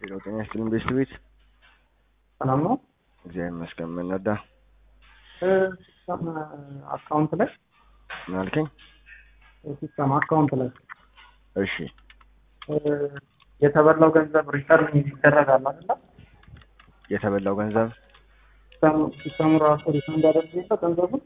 ሄሎ ጤና ይስጥልኝ ቤስት ቤት ሰላም ነው። እግዚአብሔር ይመስገን። ምን ነዳ ሲስተም አካውንት ላይ ምን አልከኝ? ሲስተም አካውንት ላይ እሺ የተበላው ገንዘብ ሪተርን ይደረጋል አይደለ? የተበላው ገንዘብ ሲስተሙ- ሲስተሙ ራሱ ሪፈንድ ያደርግልህ ገንዘቡን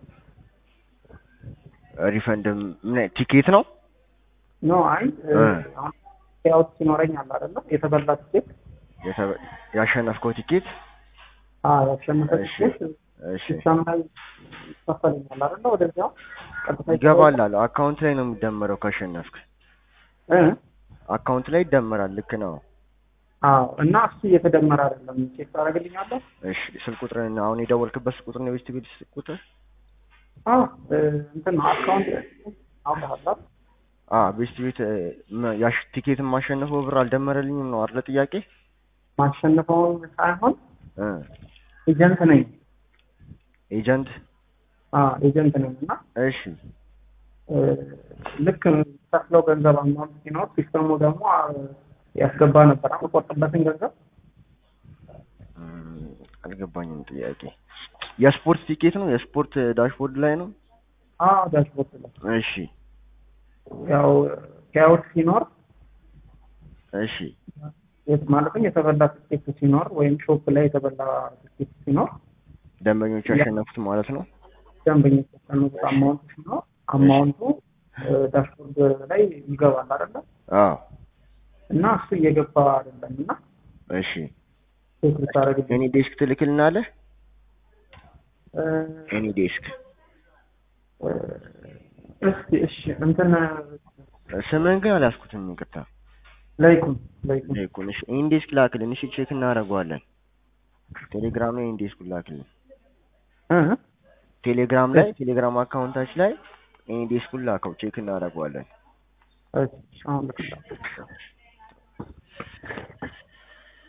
ሪፈንድ ምን አይነት ቲኬት ነው? ኖ አይ እ። አሁን ፔይአውት ሲኖረኝ አለ አይደለ? የተበላ ቲኬት የተበ- ያሸነፍከው ቲኬት አዎ ያሸነፈ እሺ። ቲኬት እሺ ሲስተም ላይ ይከፈልኛል አይደለ? ወደዚያው ቀጥታ ይገባል አለ አካውንት ላይ ነው የሚደመረው ካሸነፍክ እ አካውንት ላይ ይደመራል ልክ ነው አዎ እና እሱ እየተደመረ አይደለም ቼክ ታደርግልኛለህ? እሺ ስልክ ቁጥርን አሁን የደወልክበት ስልክ ቁጥር ነው የቤስት ቤት ስልክ ቁጥር አዎ እ፣ እንትን ነው አካውንት አውቀዋለሁ አ ቤስት ቤት እ፣ መ- ያሽ ቲኬትን ማሸነፈው ብር አልደመረልኝም ነው አይደለ ጥያቄ ማሸነፈውን ሳይሆን እ ኤጀንት ነኝ ኤጀንት አዎ ኤጀንት ነኝ እና እሺ እ፣ ልክ ከፍለው ገንዘብ አማውንት ሲኖር ሲስተሙ ደግሞ አ፣ ያስገባ ነበር የምቆርጥበትን ገንዘብ እም፣ አልገባኝም ጥያቄ የስፖርት ቲኬት ነው የስፖርት ዳሽቦርድ ላይ ነው አዎ ዳሽቦርድ ላይ እሺ ያው ፔይአውት ሲኖር እሺ የት- ማለትም የተበላ ትኬት ሲኖር ወይም ሾፕ ላይ የተበላ ትኬት ሲኖር ደንበኞች ያሸነፉት ማለት ነው ደንበኞች ያስቀመጡት አማውንት ሲኖር አማውንቱ እ፣ ዳሽቦርድ ላይ ይገባል አይደለ? አዎ እና እሱ እየገባ አይደለም እና እሺ ቼክ ልታደርግልኝ ኤኒ ዴስክ ትልክልናለህ እ፣ ኤኒ ዴስክ እ፣ እስኪ እሺ እንትን ስምህን ግን አልያዝኩትም ይቅርታ ላይኩን ላይኩን ይኩን እሺ ኤኒ ዴስክ ላክልን እሺ ቼክ እናደርገዋለን ቴሌግራም ላይ ኤኒ ዴስክ ላክልን እ ቴሌግራም ላይ ቴሌግራም አካውንታች ላይ ኤኒ ዴስኩን ላከው ቼክ እናደርገዋለን እሺ አሁን ልክልሃለሁ